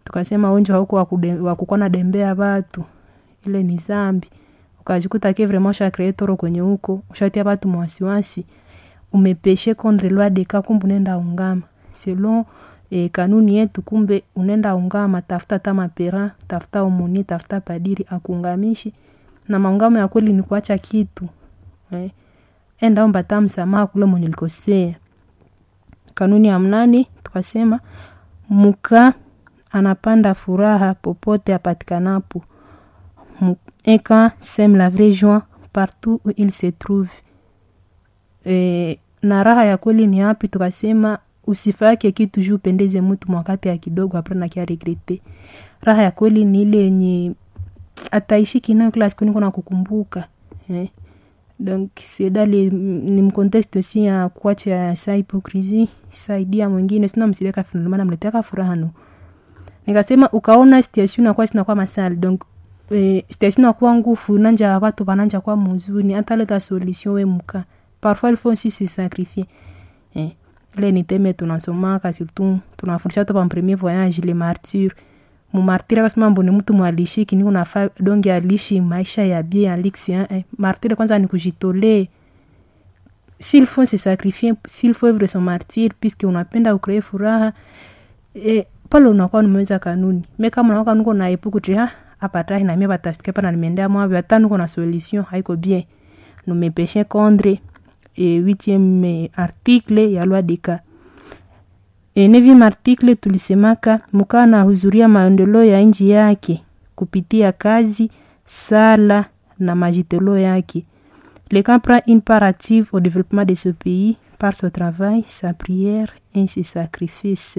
tukasema onjo hauko wakukuwa na dembea watu ile ni zambi ukajikuta ke vraiment ushakree toro kwenye huko ushatia watu mwasiwasi umepeshe contre loi de cas kumbe unaenda ungama selon e, kanuni yetu kumbe unaenda ungama tafuta ta mapera tafuta omoni tafuta padiri akuungamishi na maungamo ya kweli ni kuacha kitu eh. enda omba ta msamaha kule mwenye likosea kanuni ya mnane tukasema muka anapanda furaha popote apatikanapo eka seme la vraie joie partout où il se trouve e, na raha ya kweli ni hapi tukasema usifake kitu juu upendeze mtu mwakati ya kidogo apre nakia regrete raha ya kweli ni ile yenye ataishiki nayo kila siku niko na kukumbuka eh. donc c'est dans les ni mcontexte aussi ya kuacha sa hipokrisi saidia mwingine sina msideka finalement mleteka furaha no nikasema ukaona situation inakuwa sinakuwa masali donc eh, situation inakuwa ngufu nanja watu bananja kwa muzuni hata leta solution we muka parfois il faut aussi se sacrifier eh. ile ni teme tunasomaka surtout tunafundisha to pa premier voyage le martyr mumartiri akasema mboni mtu mwalishi kini unafaa donge alishi maisha ya bie alix eh. martiri kwanza ni kujitolee s'il faut se sacrifier s'il faut vivre son martyr puisque unapenda ukree furaha eh, pale unakuwa nimeweza kanuni me kama unakuwa nuko na epuku ti ha apatahi na mie batastike pana nimeendea mwavyo hata nuko na solution haiko bien numepeshe contre e, huitième article ya loi de cas e, neuvième article tulisemaka mukaa anahudhuria maendeleo ya nchi yake kupitia kazi sala na majitoleo yake le camp prend une part active au développement de ce pays par son travail sa prière et ses sacrifices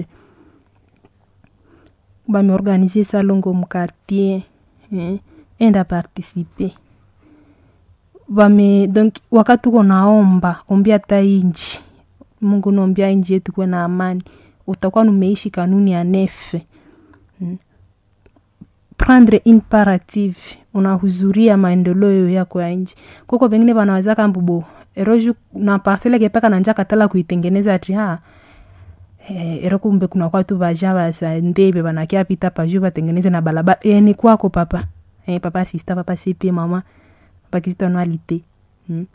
bameorganize salongo mukartier eh, enda participe bame donc wakati uko naomba ombia hata inji mungu naombia inji yetu kuwe na amani utakuwa numeishi kanuni ya nefe mm. prendre une part active unahuzuria maendeleo yako ya nji kuko pengine banawazaka mbubo eroju na parcele kepeka nanja katala kuitengeneza ati ha eh, ero kumbe kuna kwatu baja basa ndebe banakia pita paju batengeneze na balabala eh, ni kwako papa eh, papa sista papa sipi mama pakisitanualite hmm.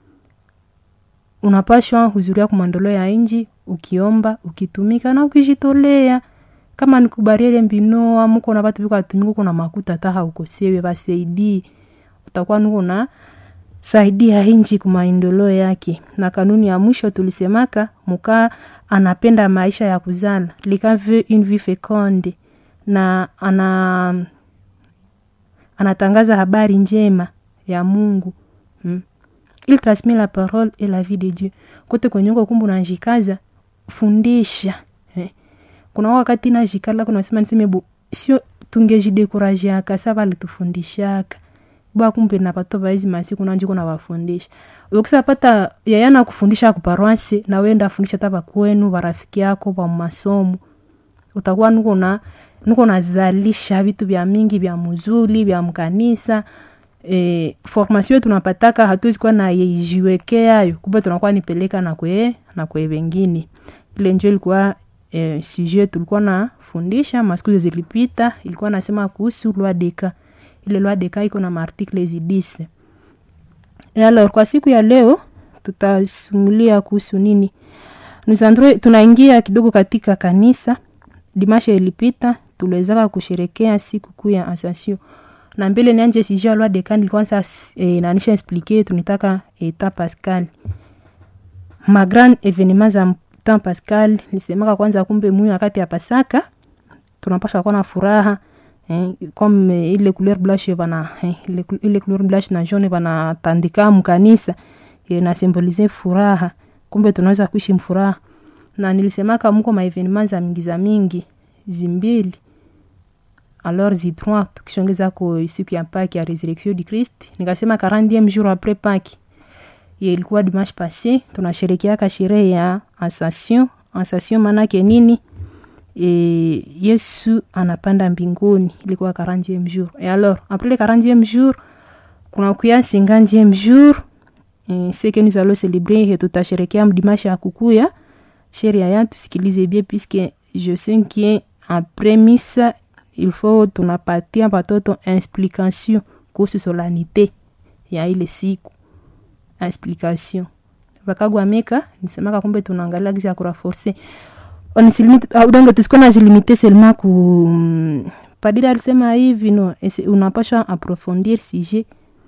unapashwa huzuria kumandolo ya inji ukiomba ukitumika na ukijitolea kama nikubariele mbinoa muko na batu bikatumika kuna makuta taha ukosewe basaidii utakuwa nuko na saidia inji kumaendeleo yake na kanuni ya mwisho tulisemaka mukaa anapenda maisha ya kuzala lika veut une vie feconde na ana anatangaza habari njema ya mungu hmm. il transmet la parole et la vie de dieu kote kwenye uko kumbu najikaza fundisha eh. kuna wakati najikala kunasema niseme bo sio tungejidekurajiaka sa valitufundishaka bwa kumbe napato baizi masiku nanjiko nawafundisha ukisapata yayana kufundisha kuparwasi na wenda afundisha tapa kwenu barafiki yako pa masomo utakuwa nuko na nuko nazalisha vitu vya mingi vya muzuli vya mkanisa e, formation tunapataka hatuwezi kuwa na yejiwekeayo kumbe tunakuwa nipeleka na kwe na kwe wengine ile njo ilikuwa e, sujet tulikuwa na fundisha masiku zilipita ilikuwa nasema kuhusu loi deka ile loi deka iko na maartikle zidise e alors kwa siku ya leo tutasumulia kuhusu nini nusandre tunaingia kidogo katika kanisa dimashe ilipita tuliwezaka kusherekea siku kuu ya asasio na mbele nianje sijua loi de kan ilikuwa sasa e, nanisha explique tunitaka eta pascal ma grand evenement za temps pascal nisemaka kwanza kumbe muyu wakati ya pasaka tunapasha kuwa na furaha eh, comme ile couleur blanche bana eh, ile, ile couleur blanche na jaune banatandika mkanisa eh, na symbolize furaha kumbe tunaweza kuishi mfuraha na nilisemaka mko maevenema za mingi za mingi zimbili alors zitwa tukishongeza ko siku ya paki ya resurrection du christ nikasema 40e jour après paki ye ilikuwa dimanche passé tunasherekeaka sherehe ya ascension ascension manake nini e, yesu anapanda mbinguni ilikuwa 40e jour et alors après le 40e jour kuna kuya 50e jour e, ce que nous allons célébrer et tutasherekea dimanche ya kukuya sheria ya tusikilize bien puisque je sais que après misa il faut tunapatia watoto explication kuhusu solanite ya ile siku explication vakagwameka nisemaka kumbe tunaangalia gisi ya kuraforce udonge tusikuwa najilimite selema ku mm, padiri alisema hivi no ese- unapashwa approfondir sujet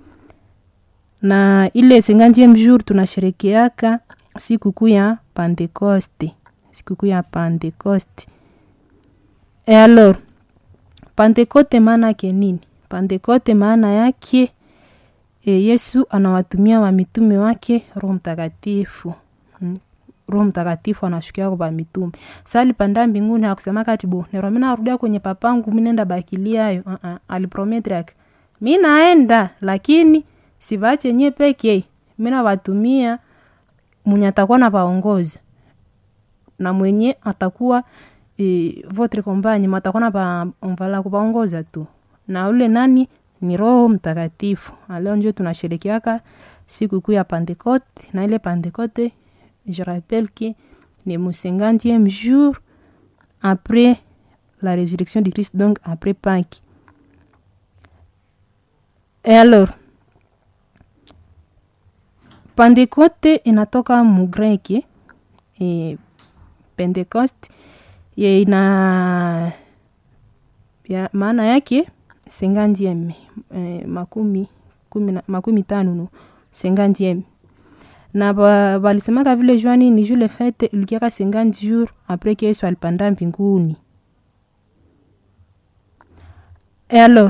na ile cinquantième jour tunasherekeaka sikukuu ya pentecoste sikukuu ya pentecoste e alors pentecote maana yake nini pentecote maana yake e, yesu anawatumia wamitume wake roho mtakatifu mm. roho mtakatifu anashukia kwa mitume sa alipanda mbinguni akusema kati bo nero mi narudia kwenye papangu mi nenda bakiliayo uh -uh. aliprometri ake mi naenda lakini sivache nye peke mi nawatumia mwenye atakuwa na vaongoza na mwenye atakuwa e, votre compagne matakuwa na vaonvala kuvaongoza tu na ule nani ni roho mtakatifu aleo njo tunasherekeaka siku kuu ya pentecote na ile pentecote je rappelle que ni mu 50e jour après la résurrection de Christ donc après Pâques et alors pentecote inatoka mugreki e, pentecost ye ina ya, maana yake sengandieme e, makumi, kumi na- makumi tano no sengandieme na ba- balisemaka vile jwani ni jule fete ilikiaka 50 jour apres ke yesu alipanda mbinguni e alors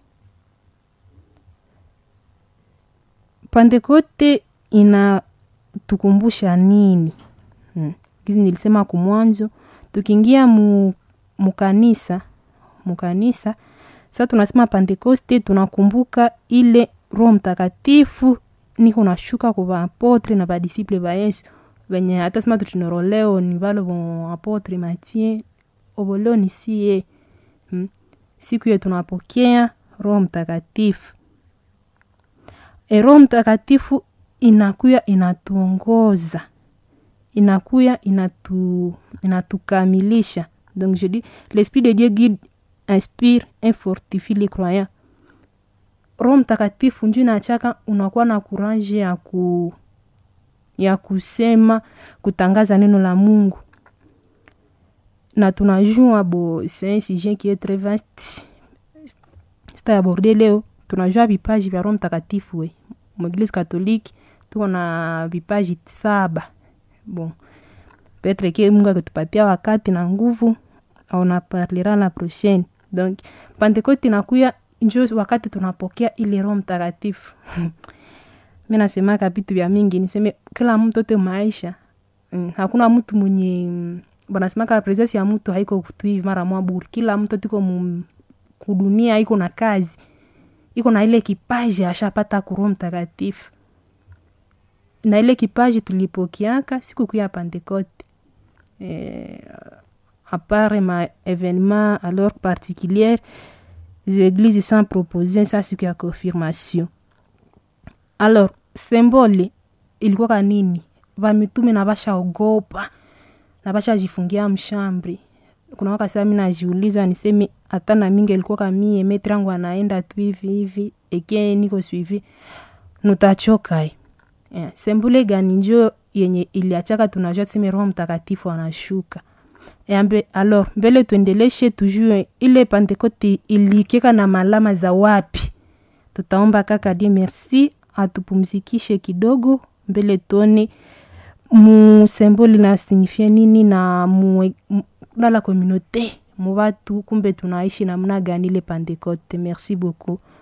pentekote inatukumbusha nini hmm. gizi nilisema kumwanzo tukiingia mu, mukanisa mukanisa sa tunasema pentekoste tunakumbuka ile roho mtakatifu niko nashuka kwa vaapotre na vadisiple va yesu venye hata sima tutinoro leo ni valo vo apotre matie ovo leo ni sie hmm. siku hiyo tunapokea roho mtakatifu e roho mtakatifu inakuya inatuongoza inakuya inatu, inatukamilisha donc je dis l'esprit de dieu guide inspire et fortifie les croyants roho mtakatifu nju inachaka unakuwa na courage ya ku ya kusema kutangaza neno la mungu na tunajua bo c'est un sujet qui est très vaste sitaaborde leo tunajua vipaji vya roho mtakatifu we mweglise katolike tuko na vipaji saba bon petre ke mungu akitupatia wakati na nguvu aunaparlera la prochaine donc pentekote inakuya njo wakati tunapokea ile roho mtakatifu mi nasemaka vitu vya mingi niseme kila mtu ote maisha mm, hakuna mtu mwenye mm, banasemaka presence ya mtu haiko tu hivi mara mwa buri kila mtu tiko mu- kudunia iko na kazi iko na ile kipaji ashapata kuroho mtakatifu na ile kipaji tulipokiaka siku kuu ya pentecote eh, apart ma événement alors particulière les églises sont proposées ça siku ya confirmation alors symbole ilikuwaka nini vamitume na vashaogopa na vashajifungia mshambri kuna wakati mi najiuliza niseme hata na mingi ilikuwaka mie metri yangu anaenda tu hivi hivi eke niko suivi nutachokai yeah. sembule gani njo yenye iliachaka tunajua tuseme roho mtakatifu anashuka Yambe, alors mbele tuendeleshe tujue ile pentekote ilikeka na malama za wapi tutaomba kaka die merci atupumzikishe kidogo mbele tuone musemboli na signifie nini na mu, mu, na la communauté mu watu kumbe tunaishi namna gani ile pentekote merci beaucoup